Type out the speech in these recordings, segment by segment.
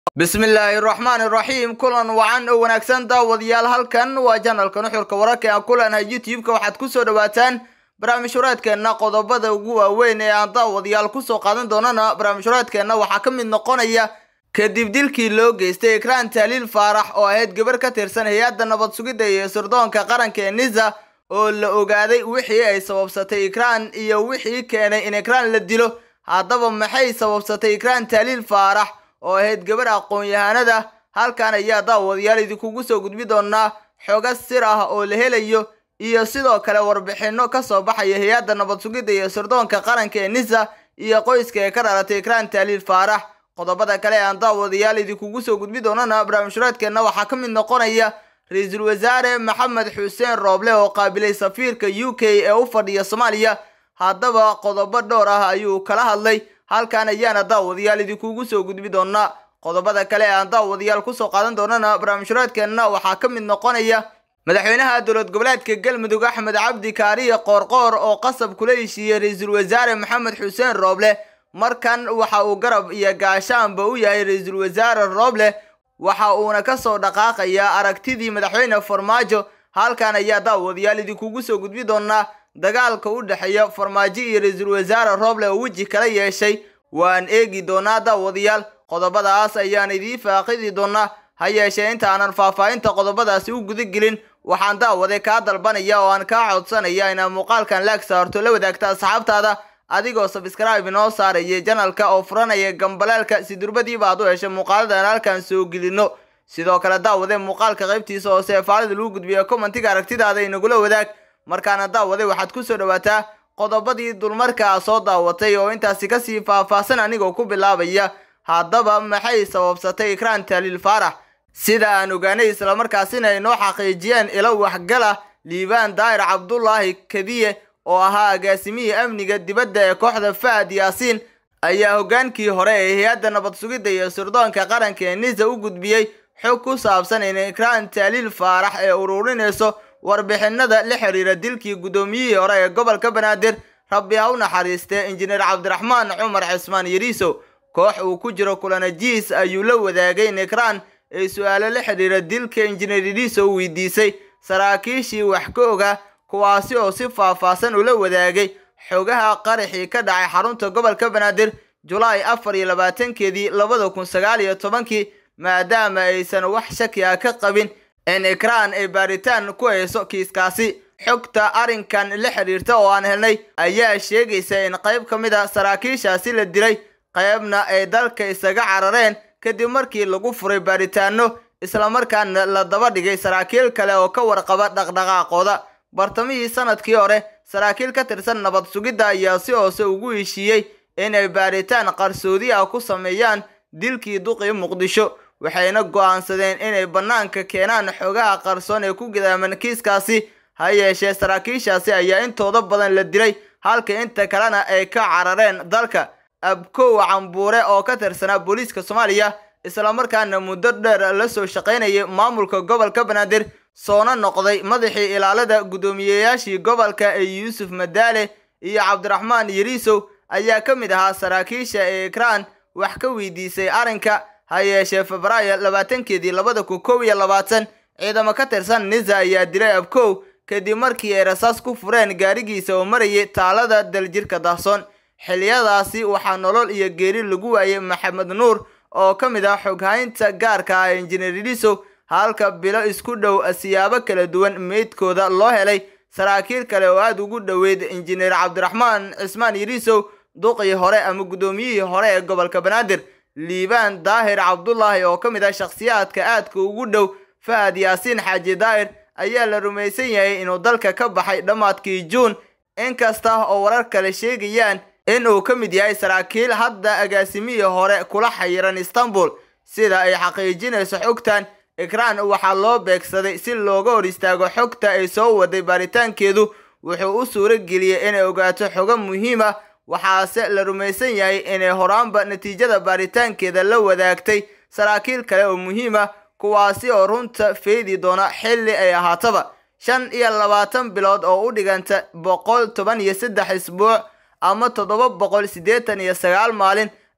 bismillaahi raxmaani raxiim kulan wacan oo wanaagsan daawadayaal halkan waa janalka nuxurka wararka aan ku leenahay youtube-ka waxaad kusoo dhawaataan barnaamijhureedkeenna qodobada ugu waaweyn ee aan daawadayaal kusoo qaadan doonana barnaamijhureedkeenna waxaa ka mid noqonaya kadib dilkii loo geystay ikraan taaliil faarax oo ahayd gabar ka tirsan hay-adda nabad sugidda iyo sirdoonka qaranka ee nisa oo la ogaaday wixii ay sababsatay ikraan iyo wixii keenay in ikraan la dilo haddaba maxay sababsatay ikraan taaliil faarax oo ahayd gabar aqoon-yahanada halkan ayaa daawadayaal idinkugu soo gudbi doonaa xoga sir ah oo la helayo iyo sidoo kale warbixino kasoo baxaya hay-adda nabad sugidda iyo sirdoonka qaranka ee nisa iyo qoyska ee ka dhalatay ikraan taaliil faarax qodobada kale ee aan daawadayaal idinkugu soo gudbi doonana barnaamijhureedkeenna waxaa ka mid noqonaya ra-iisul wasaare maxamed xuseen rooble oo qaabilay safiirka u k ee u fadhiya soomaaliya haddaba qodobo dhowr ah ayuu kala hadlay halkan ayaana daawadayaal idinkugu soo gudbi doonaa qodobada kale ee aan daawadayaal kusoo qaadan doonana barnaamijhureedkeenna waxaa ka mid noqonaya madaxweynaha dowlad goboleedka galmudug axmed cabdi kaariye qoorqoor oo qasab kula heshiiyey ra-iisul wasaare maxamed xuseen rooble markan waxa uu garab iyo gaashaanba u yahay ra-iisul wasaare rooble waxa uuna kasoo dhaqaaqayaa aragtidii madaxweyne farmaajo halkan ayaa daawadayaal idinkugu soo gudbi doonaa dagaalka u dhexeeya farmaajo iyo ra-iisul wasaare rooble oo weji kala yeeshay waan eegi doonaa daawadayaal qodobadaas ayaan idiin faaqidi doonaa ha yeeshee inta aanan faahfaahinta qodobadaasi u gudagelin waxaan daawade kaa dalbanaya oo aan kaa codsanaya inaad muuqaalkan laag saarto la wadaagta asxaabtaada adigoo sabscribe inoo saaraya janalka oo furanaya gambaleelka si durbadiiba aad u heshay muuqaaladan halkan soo gelino sidoo kale daawade muuqaalka qaybtiisa hoose ee faalida lagu gudbiya commentiga aragtidaada inagula wadaag markaana daawade waxaad kusoo dhawaataa qodobadii dulmarka a soo daawatay oo intaasi kasii faahfaahsan anigoo ku bilaabaya haddaba maxay sababsatay ikraan taaliil faarax sida aan ogaanay islamarkaasina ay noo xaqiijiyeen ilo waxgala liibaan daahir cabdulaahi kadiye oo ahaa agaasimihii amniga dibadda ee kooxda fahad yaasiin ayaa hoggaankii hore ee hay-adda nabad sugidda iyo sirdoonka qaranka ee nisa u gudbiyey xog ku saabsan in ikraan taaliil faarax ee ururinayso warbixinada la xiriira dilkii guddoomiyihii hore ee gobolka banaadir rabbi ha u naxariistee injineer cabdiraxmaan cumar cismaan yariisow koox uu ku jiro kulanajiis ayuu la wadaagay in ikraan ay su-aalo la xidhiira dilka injineer yariisow weydiisay saraakiishii wax ka oga kuwaasi oo si faahfaahsan ula wadaagay xogaha qaraxii ka dhacay xarunta gobolka banaadir julaay afar iyo labaatankeedii labada kun sagaal iyo tobankii maadaama aysan wax shaki ah ka qabin in ikraan ay baaritaan ku hayso kiiskaasi xogta arrinkan la xidhiirta oo aan helnay ayaa sheegaysa in qayb ka mid a saraakiishaasi la dilay qaybna ay dalka isaga carareen kadib markii lagu furay baaritaano islamarkaana la daba dhigay saraakiil kale oo ka warqaba dhaqdhaqaaqooda bartamihii sanadkii hore saraakiil ka tirsan nabad sugidda ayaa si hoose ugu heshiiyey inay baaritaan qarsoodi ah ku sameeyaan dilkii duqii muqdisho waxayna go'aansadeen inay bannaanka keenaan xogaha qarsoon ee ku gidaaman kiiskaasi ha yeeshee saraakiishaasi ayaa intooda badan la dilay halka inta kalena ay ka carareen dalka abkow cambuure oo ka tirsanaa booliiska soomaaliya islamarkaana muddo dheer la soo shaqaynayay maamulka gobolka banaadir soona noqday madaxii ilaalada guddoomiyeyaashii gobolka ee yuusuf madaale iyo cabdiraxmaan yariisow ayaa ka mid ahaa saraakiisha ee ikraan wax ka weydiisay arrinka ha yeeshee febraayo labaatankeedii labada kun kow iyo labaatan ciidamo ka tirsan nisa ayaa dilay abkow kadib markii ay rasaas ku fureen gaarigiisa oo marayay taalada daljirka dahsoon xiliyadaasi waxaa nolol iyo geeri lagu waayay maxamed nuur oo ka mid ah xoghaynta gaarka ah injineer yariisow halka bilo isku dhow siyaabo kala duwan meydkooda loo helay saraakiil kale oo aada ugu dhoweyd injineer cabdiraxmaan cismaan yariisow duqii hore ama guddoomiyihii hore ee gobolka banaadir liibaan daahir cabdulaahi oo ka mid ah shakhsiyaadka aadka ugu dhow fahad yaasiin xaaji daahir ayaa la rumaysan yahay inuu dalka ka baxay dhammaadkii juun inkasta oo warar kale sheegayaan in uu ka mid yahay saraakiil hadda agaasimihii hore kula xayiran istanbul sida ay xaqiijinayso xogtan ikraan waxaa loo beegsaday si looga hor istaago xogta ay soo waday baaritaankeedu wuxuu u suuro geliyey inay ogaato xogo muhiim ah waxaase la rumaysan yahay inay horaanba natiijada baaritaankeeda la wadaagtay saraakiil kale oo muhiim ah kuwaasi oo runta feedi doona xilli ay ahaataba shan iyo labaatan bilood oo u dhiganta boqol toban iyo saddex isbuuc ama toddoba boqol siddeetan iyo sagaal maalin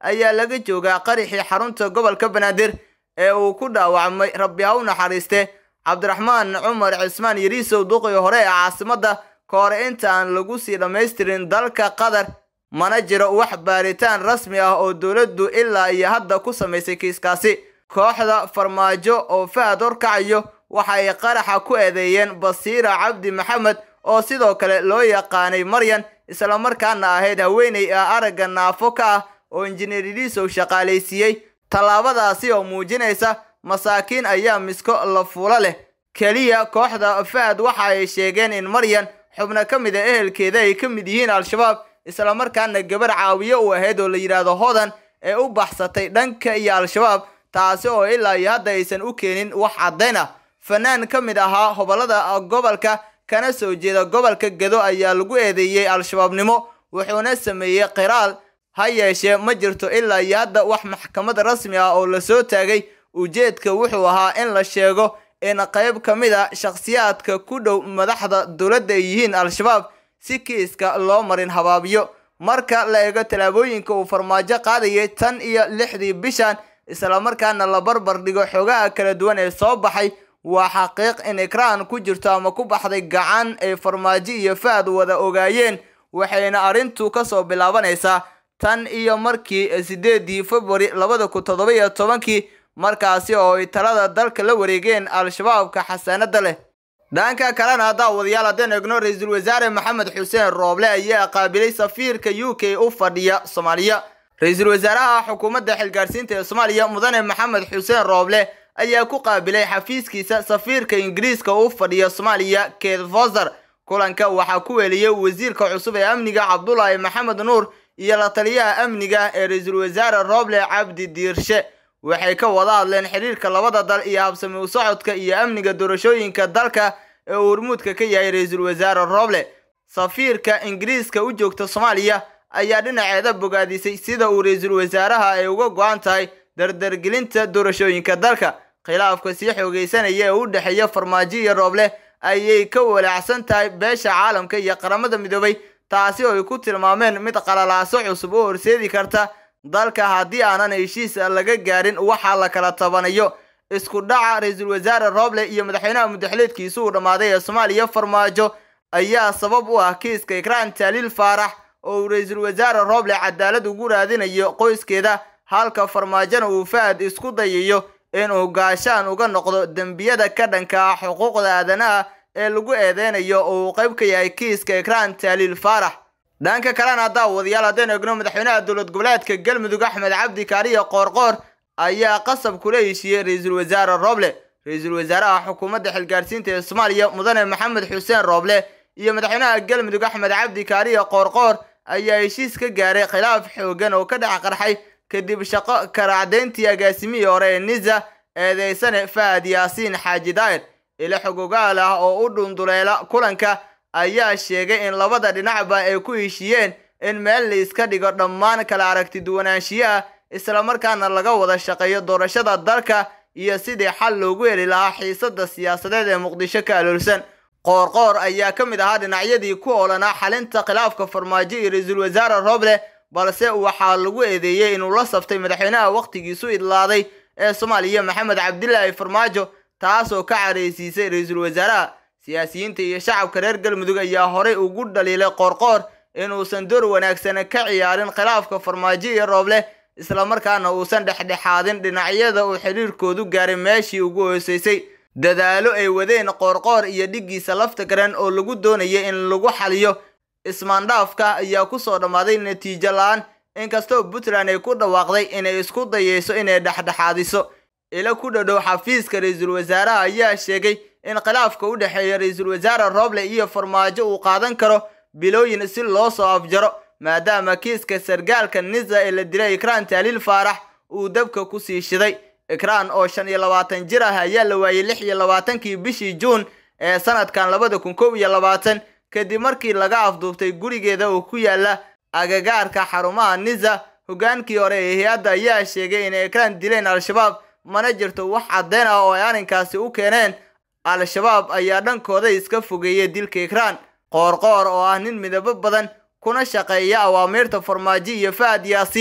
ayaa laga joogaa qaraxii xarunta gobolka banaadir ee uu ku dhaawacmay rabbi ha u naxariiste cabdiraxmaan cumar cismaan yariisow duqii hore ee caasimadda ka hore inta aan lagu sii dhammaystirin dalka qatar mana jiro wax baaritaan rasmi ah oo dowladdu ilaa iyo hadda ku samaysay kiiskaasi kooxda farmaajo oo fahad horkacayo waxa ay qaraxa ku eedeeyeen basiira cabdi maxamed oo sidoo kale loo yaqaanay maryan islamarkaana ahayd haweeney ah aragga naafo ka ah oo injineer yariisow shaqaalaysiiyey tallaabadaasi oo muujinaysa masaakiin ayaa misko la fuulo leh keliya kooxda fahad waxa ay sheegeen in maryan xubno ka mid a ehelkeeda ay ka mid yihiin al-shabaab islamarkaana gabar caawiye u ahayd oo la yidhaahdo hodan ee u baxsatay dhanka iyo al-shabaab taasi oo ilaa iyo hadda aysan u keenin wax caddayn ah fanaan ka mid ahaa hobolada gobolka kana soo jeeda gobolka gedo ayaa lagu eedeeyey al-shabaabnimo wuxuuna sameeyey qiraal ha yeeshee ma jirto ilaa iyo hadda wax maxkamad rasmi ah oo lasoo taagay ujeedka wuxuu ahaa in la sheego in qayb ka mid a shakhsiyaadka ku dhow madaxda dowladda ay yihiin al-shabaab si kiiska loo marin habaabiyo marka la eego tallaabooyinka uu farmaajo qaadayay tan iyo lixdii bishan islamarkaana la barbar dhigo xogaha kala duwan ee soo baxay waa xaqiiq in ikraan ku jirto ama ku baxday gacan ay farmaajo iyo fahad wada ogaayeen waxayna arrintu kasoo bilaabanaysaa tan iyo markii sideedii februari labada kun toddoba iyo tobankii markaasi oo ay talada dalka la wareegeen al-shabaabka xasaanada leh dhanka kalena daawadayaal haddeen eegno ra-iisul wasaare maxamed xuseen rooble ayaa qaabilay safiirka u k u fadhiya soomaaliya ra-iisul wasaaraha xukuumadda xilgaarsiinta ee soomaaliya mudane maxamed xuseen rooble ayaa ku qaabilay xafiiskiisa safiirka ingiriiska u fadhiya soomaaliya keith foster kulanka waxaa ku weeliyey wasiirka cusub ee amniga cabdulaahi maxamed nuur iyo la taliyaha amniga ee ra-iisul wasaare rooble cabdi diirshe waxay ka wada hadleen xiriirka labada dal iyo habsami u socodka iyo amniga doorashooyinka dalka ee uu hormuudka ka yahay ra-iisul wasaare rooble safiirka ingiriiska u joogta soomaaliya ayaa dhinaceeda bogaadisay sida uu ra-iisul wasaaraha ay uga go-an tahay dardargelinta doorashooyinka dalka khilaafka sii xoogeysanaya ee u dhexeeya farmaajo iyo rooble ayay ka walaacsan tahay beesha caalamka iyo qaramada midoobay taasi oo ay ku tilmaameen mid qalalaaso cusub oo horseedi karta dalka haddii aanan heshiis laga gaarin waxaa la kala tabanayo isku dhaca ra-iisul wasaare rooble iyo madaxweynaha mudaxileedkiisu uu dhammaaday ee soomaaliya farmaajo ayaa sabab u ah kiiska ikraan taaliil faarax oo uu ra-iisul wasaare rooble cadaalad ugu raadinayo qoyskeeda halka farmaajona uu fahad isku dayayo inuu gaashaan uga noqdo dembiyada ka dhanka ah xuquuqda aadanaha ee lagu eedeynayo oo uu qayb ka yahay kiiska ikraan taaliil faarax dhanka kalena daawadayaal haddeen egno madaxweynaha dowlad goboleedka galmudug axmed cabdi kaariya qoorqoor ayaa qasab kula heshiiyey ra-iisul wasaare rooble ra-iisul wasaaraha xukuumadda xilgaarsiinta ee soomaaliya mudane maxamed xuseen rooble iyo madaxweynaha galmudug axmed cabdi kaariya qoorqoor ayaa heshiis ka gaaray khilaaf xoogan oo ka dhex qarxay kadib shaqo karaacdeyntii agaasimihii hore ee nisa eedeysane fahad yaasiin xaaji daa'ir ilo xogogaal ah oo u dhunduleela kulanka ayaa sheegay in labada dhinacba ay ku heshiiyeen in meel la iska dhigo dhammaan kala aragti duwanaanshiyaha islamarkaana laga wada shaqeeyo doorashada dalka iyo sidii xal loogu heli lahaa xiisada siyaasadeed ee muqdisho ka aloolsan qoorqoor ayaa ka mid ahaa dhinacyadii ku oolanaa xalinta khilaafka farmaajo iyo ra-iisul wasaare rooble balse waxaa lagu eedeeyey inuu la saftay madaxweynaha wakhtigiisu idlaaday ee soomaaliya maxamed cabdilaahi farmaajo taasoo ka careysiisay ra-iisul wasaaraha siyaasiyiinta iyo shacabka reer galmudug ayaa horey ugu dhaliilay qoorqoor inuusan door wanaagsan ka ciyaarin khilaafka farmaajo iyo rooble islamarkaana uusan dhexdhexaadin dhinacyada uu xiriirkoodu gaaray meeshii ugu hooseysay dadaalo ay wadeen qoorqoor iyo dhiggiisa lafta garan oo lagu doonayay in lagu xaliyo ismaandhaafka ayaa kusoo dhammaaday natiijo la-aan inkastoo puntland ay ku dhawaaqday inay isku dayeyso inay dhexdhexaadiso ilo ku dhadhow xafiiska ra-iisul wasaaraha ayaa sheegay in khilaafka u dhexeeya ra-iisul wasaare rooble iyo farmaajo uu qaadan karo bilooyin si loo soo afjaro maadaama kiiska sargaalka nisa ee la dilay ikraan taaliil faarax uu dabka kusii shiday ikraan oo shan iyo labaatan jir ah ayaa la waayey lix iyo labaatankii bishii juun ee sanadkan labada kun kow iyo labaatan kadib markii laga afduubtay gurigeeda oo ku yaala agagaarka xarumaha nisa hogaankii hore ee hay-adda ayaa sheegay inay ikraan dileen al-shabaab mana jirto wax caddeyn ah oo ay arrinkaasi u keeneen al-shabaab ayaa dhankooda iska fogeeyay dilka ikraan qoorqoor oo ah nin midabo badan kuna shaqeeya awaamiirta farmaajo iyo fahad yaasiin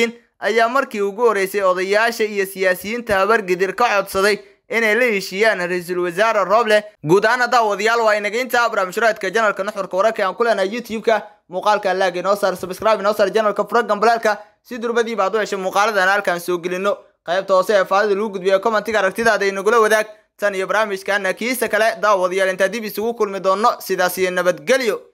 ayaa markii ugu horeysay odayaasha iyo siyaasiyiinta habargidir ka codsaday inay la heshiiyaan ra-iisul wasaare rooble guud ahaan daawadayaal waa inageynta barnaamijhuraadka janalka nuxurka wararka aan ku leenahay youtube-ka muuqaalka laag inoo saar subscribe inoo saar janalka fura gambalaalka si durbadiiba aad u heshay muuqaaladan halkaan soo gelino qaybta hoose ee faadida lagu gudbiya commentiga aragtidaada inagula wadaag tan iyo barnaamijkana kiisa kale daawadayaal intaa dib isugu kulmi doono sidaas iyo nabadgelyo